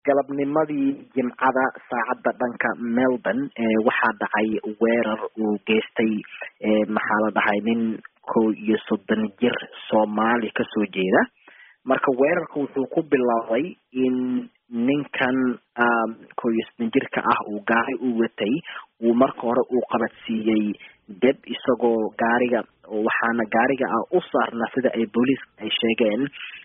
galabnimadii jimcada saacadda dhanka melbourne waxaa dhacay weerar uu geystay maxaa la dhahay nin kow iyo soddon jir soomaali kasoo jeeda marka weerarka wuxuu ku bilaabay in ninkan kow iyo soddon jirka ah uu gaari u watay uu marka hore uu qabadsiiyey deb isagoo gaariga waxaana gaariga ah u saarna sida ay booliiska ay sheegeen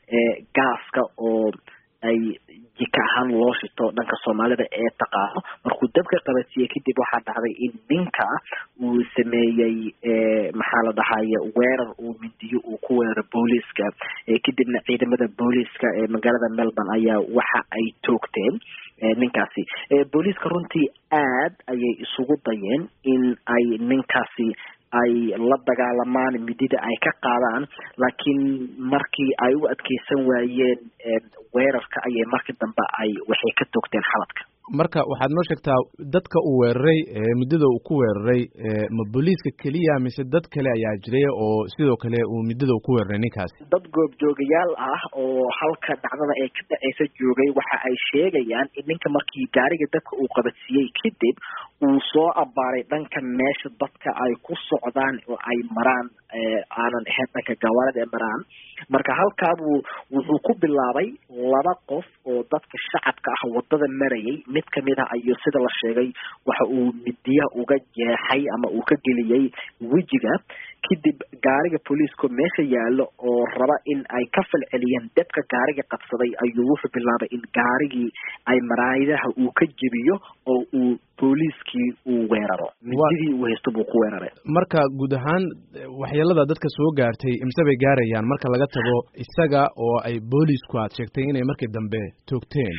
gaaska oo ay jika ahaan loo shito dhanka soomaalida ee taqaano markuu dabka qabadsiiyey kadib waxaa dhacday in ninka uu sameeyey maxaa la dhahaye weerar uu midiyo uu ku weeraro booliiska kadibna ciidamada booliiska ee magaalada melbourne ayaa waxa ay toogteen ninkaasi booliiska runtii aad ayay isugu dayeen in ay ninkaasi ay la dagaalamaan midida ay ka qaadaan laakiin markii ay u adkeysan waayeen weerarka ayay markii dambe ay waxay ka toogteen xaladka marka waxaad noo sheegtaa dadka uu weeraray muddada uu ku weeraray ma booliiska keliya mise dad kale ayaa jiray oo sidoo kale uu muddada uu ku weeraray ninkaasi dad goobjoogayaal ah oo halka dhacdada ee ka dhaceysa joogay waxa ay sheegayaan in ninka markii gaariga dadka uu qabadsiiyey kadib uu soo abaaray dhanka meesha dadka ay ku socdaan oo ay maraan aanan ahayn dhanka gawaarida ee maraan marka halkaabuu wuxuu ku bilaabay laba qof oo dadka shacabka ah wadada marayay mid kamid ah ayuu sida la sheegay waxa uu midiya uga jeexay ama uu ka geliyey wejiga kadib gaariga booliiska meesha yaalo oo raba in ay ka falceliyeen dadka gaariga qabsaday ayuu wuxuu bilaabay in gaarigii ay maraayidaha uu ka jebiyo oo uu booliiskii uu weeraro mididii uu haysto buu ku weeraray marka guud ahaan waxyeelada dadka soo gaartay imse bay gaarayaan marka laga tago isaga oo ay booliisku aad sheegtay inay markii dambe toogteen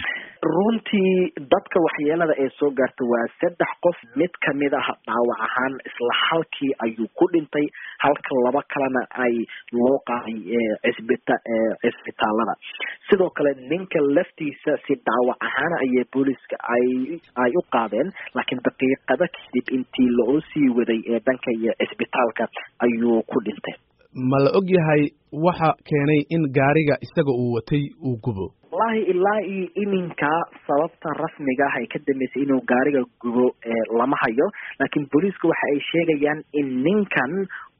runtii dadka waxyeelada ee soo gaarta waa saddex qof mid kamid ah dhaawac ahaan isla halkii ayuu ku dhintay halka laba kalena ay loo qaaday cisbita cisbitaalada sidoo kale ninka laftiisa si dhaawac ahaan ayay booliiska ay ay u qaadeen laakiin daqiiqada kadib intii loo sii waday ee dhanka iyo cisbitaalka ayuu ku dhintay ma la og yahay waxa keenay in gaariga isaga uu watay uu gubo wallahi ilaa iyo iminka sababta rasmiga ah ay ka dambeysay inuu gaariga gubo lama hayo laakiin booliiska waxa ay sheegayaan in ninkan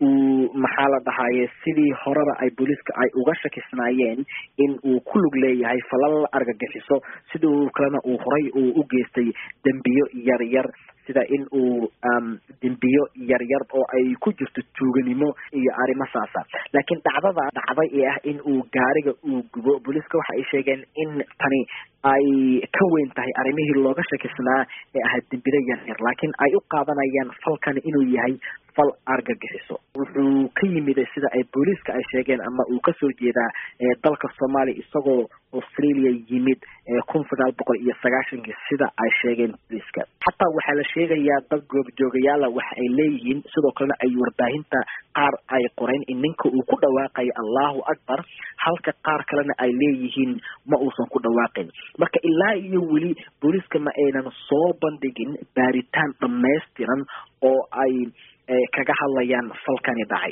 uu maxaa la dhahaye sidii horeba ay booliiska ay uga shakisnaayeen in uu ku lug leeyahay falal argagixiso sidoo kalena uu horay uu u geystay dembiyo yar yar sida in uu dembiyo yar yar oo ay ku jirto tuuganimo iyo arrimo saasa laakiin dhacdada dhacday ee ah in uu gaariga uu gubo booliiska waxa ay sheegeen in tani ay ka weyn tahay arrimihii looga shakisnaa ee ahaa dembida yar yar laakiin ay u qaadanayaan falkani inuu yahay fal argagixiso wuxuu ka yimid sida ay booliiska ay sheegeen ama uu kasoo jeedaa dalka soomaaliya isagoo australia yimid kun sagaal boqol iyo sagaashankii sida ay sheegeen booliiska xataa waxaa la sheegayaa dad goobjoogayaala waxa ay leeyihiin sidoo kalena ay warbaahinta qaar ay qoreen in ninka uu ku dhawaaqayo allahu akbar halka qaar kalena ay leeyihiin ma uusan ku dhawaaqin marka ilaa iyo weli booliiska ma aynan soo bandhigin baaritaan dhamaystiran oo ay kaga hadlayaan falkani dhacay